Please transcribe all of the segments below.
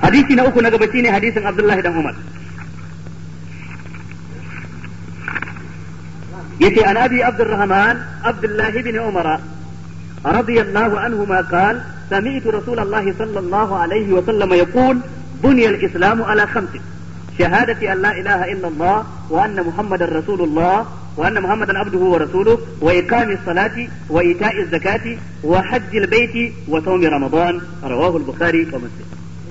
hadisi na uku na gaba shine hadisin Abdullahi dan Umar yace an abi Abdurrahman Abdullahi bin Umar رضي الله عنهما قال سمعت رسول الله صلى الله عليه وسلم يقول بني الإسلام على خمس شهادة أن لا إله إلا الله وأن محمدا رسول الله وأن محمدا عبده ورسوله وإقام الصلاة وإيتاء الزكاة وحج البيت وصوم رمضان رواه البخاري ومسلم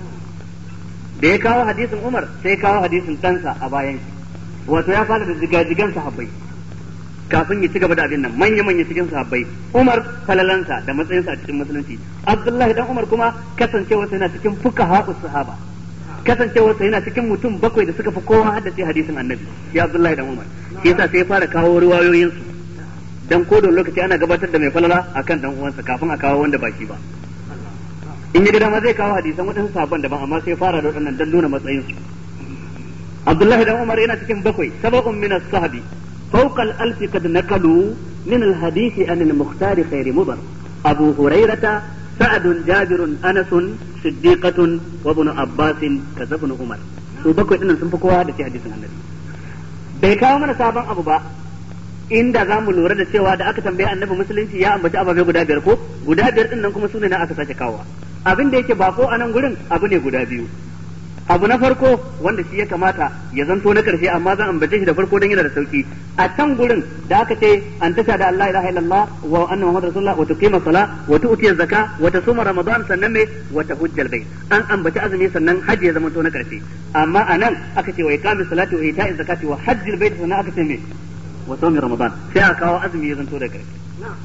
da ya kawo hadisin Umar sai kawo hadisin ɗansa a bayan wato ya fara da jigajigan sahabbai kafin ya ci gaba da abin nan manya manya cikin sahabbai Umar falalansa da matsayinsa a cikin musulunci Abdullahi dan Umar kuma kasancewa yana cikin fuqaha sahaba kasancewarsa yana cikin mutum bakwai da suka fi kowa haddace hadisin annabi ya Abdullahi dan Umar shi yasa sai ya fara kawo riwayoyin su dan ko da lokaci ana gabatar da mai falala akan dan uwansa kafin a kawo wanda ba shi ba in ya ga dama zai kawo hadisan waɗansu sahabban daban amma sai fara da waɗannan dan nuna matsayin su Abdullahi dan Umar yana cikin bakwai sab'un min as-sahabi فوق الألف قد نقلوا من الحديث عن المختار خير مضر أبو هريرة سعد جابر أنس صديقة وابن عباس كذا ابن عمر su bakwai dinnan sun fi kowa da ce hadisin annabi bai kawo mana sabon abu ba inda za mu lura da cewa da aka tambaye annabi musulunci ya ambaci ababe guda biyar ko guda biyar dinnan kuma su ne na aka sake kawo abin da yake bako a nan gurin abu ne guda biyu abu na farko wanda shi ya kamata ya zanto na karshe amma zan ambace shi da farko don yana da sauki a can gurin da aka ce an tasha da Allah ilaha illallah wa anna muhammadar rasulullah wa tuqima sala wa tu'ti zakka wa tasuma ramadan sannan me wa tahujjal bayt an ambaci azumi sannan haji ya zama to na karshe amma anan aka ce wa iqamis salati wa ita'iz zakati wa hajjil bayt sannan aka ce me wa sawmi ramadan sai aka kawo azumi ya zanto da karshe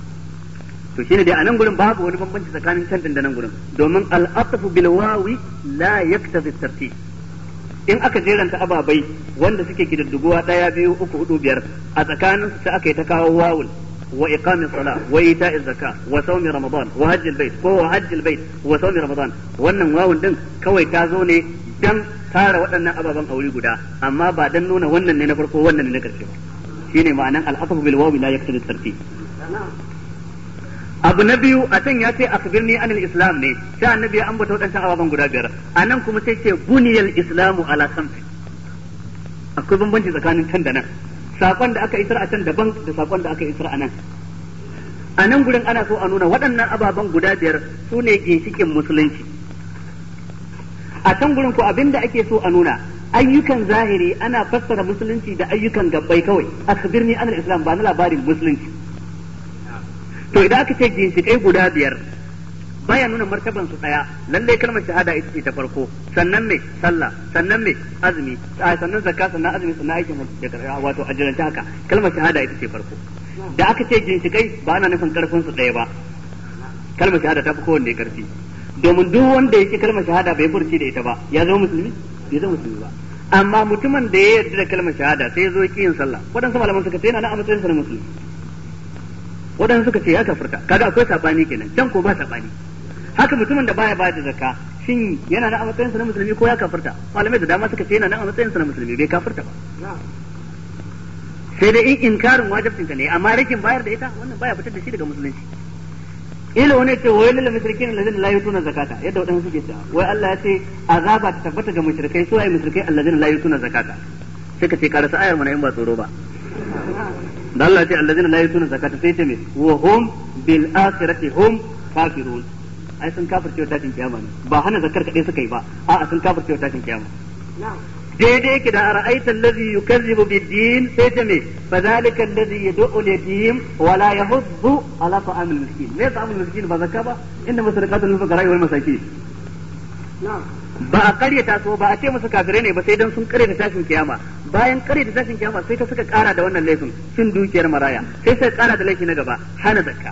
to shine dai a nan gurin babu wani bambanci tsakanin can din da nan gurin domin al-atfu bil wawi la yaktazi tartib in aka jeranta ababai wanda suke kididduguwa daya biyu uku hudu biyar a tsakanin su sai aka yi ta kawo wawul wa iqami sala wa ita'iz zakka wa sawmi ramadan wa hajjil bait ko wa hajjil bait wa sawmi ramadan wannan wawun din kawai ta zo ne dan tara waɗannan ababen aure guda amma ba dan nuna wannan ne na farko wannan ne na karshe ba shine ma'anan al-atfu bil wawi la yaktazi tartib abu na biyu a can ya ce akbirni anil islam ne sai annabi ya ambata waɗancan ababen guda biyar a nan kuma sai ce buniyal islamu ala khamsin akwai bambanci tsakanin can da nan sakon da aka isar a can daban da sakon da aka isar a nan a nan gurin ana so a nuna waɗannan ababen guda biyar su ne ginshikin musulunci a can gurin ko abinda ake so a nuna ayyukan zahiri ana fassara musulunci da ayyukan gabbai kawai akbirni anil islam ba na labarin musulunci to idan aka ce ginshiƙai guda biyar baya nuna martaban su daya lallai kalmar shahada ita ce ta farko sannan me sallah sannan me azumi sannan zakka sannan azumi sannan aikin hajji wato ajiranta haka kalmar shahada ita ce farko da aka ce ginshiƙai ba ana nufin karfin su daya ba kalmar shahada ta fi kowanne karfi domin duk wanda yake kalmar shahada bai furci da ita ba ya zama musulmi bai zama musulmi ba amma mutumin da ya yarda da kalmar shahada sai ya zo ki yin sallah waɗansu malaman suka ce yana na a matsayin sa na musulmi waɗansu suka ce ya kafirta kaga akwai sabani kenan can ko ba sabani haka mutumin da baya bada zakka shin yana nan a matsayin sa na musulmi ko ya kafirta malamai da dama suka ce yana nan a matsayin sa na musulmi bai kafirta ba sai dai in inkarin wajibcin ta ne amma rikin bayar da ita wannan baya fitar da shi daga musulunci ila wani ce wai lil mushrikin allazina la yutuna zakata yadda wadansu suke cewa wai Allah ya ce azaba ta tabbata ga mushrikai su ai mushrikai allazina la yutuna zakata sai ka ce karasa ayar mana in ba tsoro ba da Allah ce allazina la yutuna zakata sai ce me wa hum bil akhirati hum kafirun ai sun kafirce tashin kiyama ne ba hana zakar kadai suka yi ba a'a sun kafirce tashin kiyama daidai yake da ara'aita allazi yukazzibu bid-din sai ce me fadhalika allazi yad'u al-yatim wa la yahuddu ala ta'am al-miskin me ta'am al-miskin ba zakka ba inda masadaqatu lil fuqara wal masakin ba a karyata so ba a ce musu kafirai ne ba sai dan sun karyata tashin kiyama bayan karyata tashin kiyama sai ta suka kara da wannan laifin cin dukiyar maraya sai suka kara da laifi na gaba hana zakka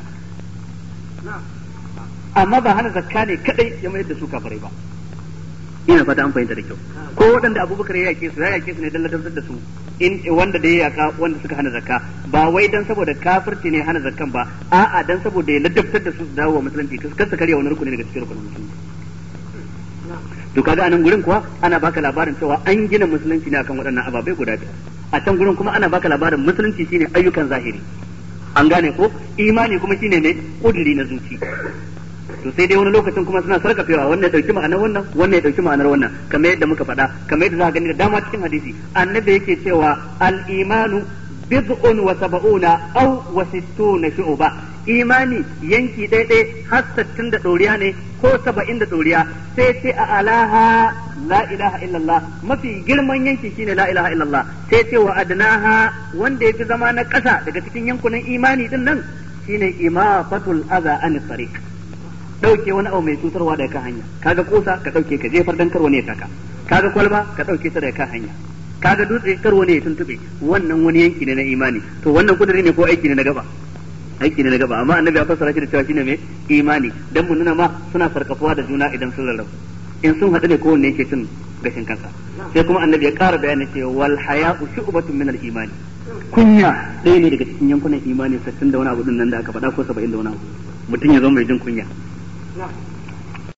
amma ba hana zakka ne kadai ya mayar da su kafirai ba ina fata an fahimta da kyau ko waɗanda abubakar ya yake su ya yake su ne dan ladabtar da su in wanda da ya yaka wanda suka hana zakka ba wai dan saboda kafirci ne hana zakkan ba a'a dan saboda ya ladabtar da su su dawo wa musulunci kar su karya wani rukuni daga cikin rukunin musulunci to kaga anan gurin kuwa ana baka labarin cewa an gina musulunci ne akan waɗannan ababai guda biyar a can gurin kuma ana baka labarin musulunci shine ayyukan zahiri an gane ko imani kuma shine ne kudiri na zuci to sai dai wani lokacin kuma suna sarkafewa wannan ya dauki ma'anar wannan wannan ya dauki ma'anar wannan kamar yadda muka faɗa kamar yadda za ka gani da dama cikin hadisi annabi yake cewa al-imanu bid'un wa sab'una aw wa sittuna shu'ba imani yanki ɗaya har sittin da ɗoriya ne ko saba'in da ɗoriya sai ce a alaha la ilaha illallah mafi girman yanki shine la ilaha illallah sai ce wa adnaha wanda yafi zama na ƙasa daga cikin yankunan imani din nan shine imafatul adha an tariq dauke wani abu mai cutarwa daga kan hanya kaga kosa ka dauke ka jefar dan karwa ne taka kaga kwalba ka dauke ta daga kan hanya kaga dutse karwa ne ya tuntube wannan wani yanki ne na imani to wannan kudiri ne ko aiki ne na gaba aiki ne na gaba amma annabi ya fassara shi da cewa shine mai imani dan mun nuna ma suna sarkafuwa da juna idan sun rarrabu in sun haɗu ne kowanne yake cin gashin kansa sai kuma annabi ya ƙara bayani cewa wal haya'u shu'batun min al imani kunya ɗaya ne daga cikin yankunan imani 60 da wani abu din nan da aka faɗa ko 70 da wani abu mutum ya zo mai jin kunya